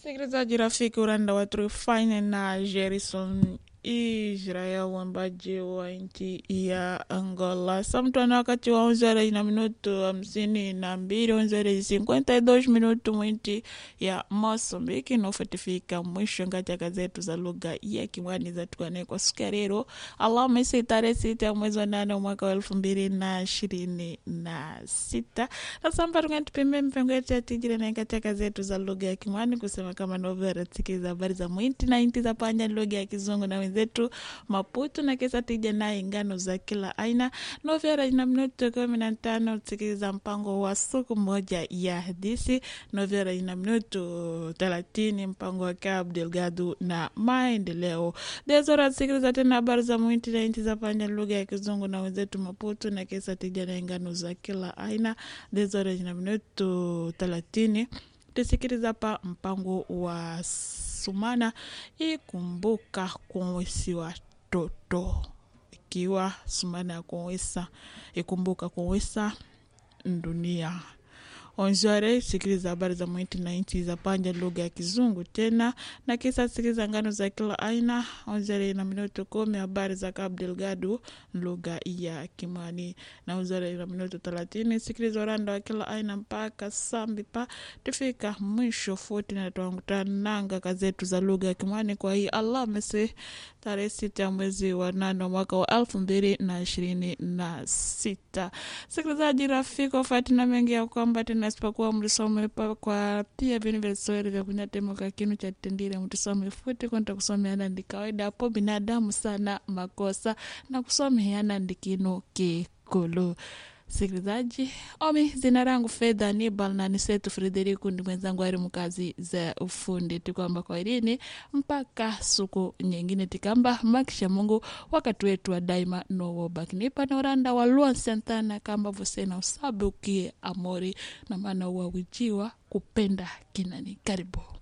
Msikilizaji rafiki, uranda wa Trufine na Jerison Israel wambaji wa nchi ya Angola samtwana wakati wa onzere na minuto hamsini na mbili onzere cinquenta e dois minuto mwinti ya Mosambiki nofatifika mwisho katika zetu za lugha ya Kimwani za tukane kwa siku ya leo Alhamisi tarehe sita ya mwezi wa nane mwaka wa elfu mbili na ishirini na sita nasamba tungantupime mpengo yetu ya tijiri na katika zetu za lugha ya Kimwani kusema kama novera tikiza habari za mwinti na inti za panja lugha ya Kizungu na wenzetu Maputo na kisa tija naye ngano za kila aina novera ina minuto kumi na tano tikiliza mpango wa siku moja ya hadisi novera ina minuto thelathini mpango wa Cabo Delgado na maendeleo dezora sikiliza tena habari za mwinti na inti za panja lugha ya Kizungu na wenzetu Maputo na kisa tija naye ngano za kila aina dezora ina minuto thelathini tusikiliza pa mpango wa sumana ikumbuka kuwesi watoto ikiwa sumana ya kuwesa ikumbuka kuwesa dunia onjare sikiliza habari za mwiti na nchi za panja lugha ya kizungu tena na kisa sikiliza ngano za kila aina onjare na minuto kumi habari za Cabo Delgado lugha ya Kimwani na onjare na minuto thelathini sikiliza uranda wa kila aina mpaka sambi pa tufika mwisho futi na twangutananga kazetu za lugha ya Kimwani kwa hii Alhamisi tarehe sita ya mwezi wa nane mwaka wa elfu mbili na ishirini na sita sikilizaji rafiki wafati na mengi ya kwamba tena isipokuwa mlisome kwa pia vinu vya Kiswahili vya kunyatemoka kinu cha tendile mtusome futi kwenda kusomeana ndi kawaida hapo binadamu sana makosa na kusomeana ndi kinu kikulu sikilizaji omi zina rangu fedha nibal na nisetu frederiku ndi mwenzangu ari mkazi za ufundi tikwamba kwa irini mpaka suku nyingine tikamba makisha mungu wakati wetu wa daima nowobakinipa na uranda wa luan santana kamba vosena usabe ukie amori na maana uwawijiwa kupenda kinani karibu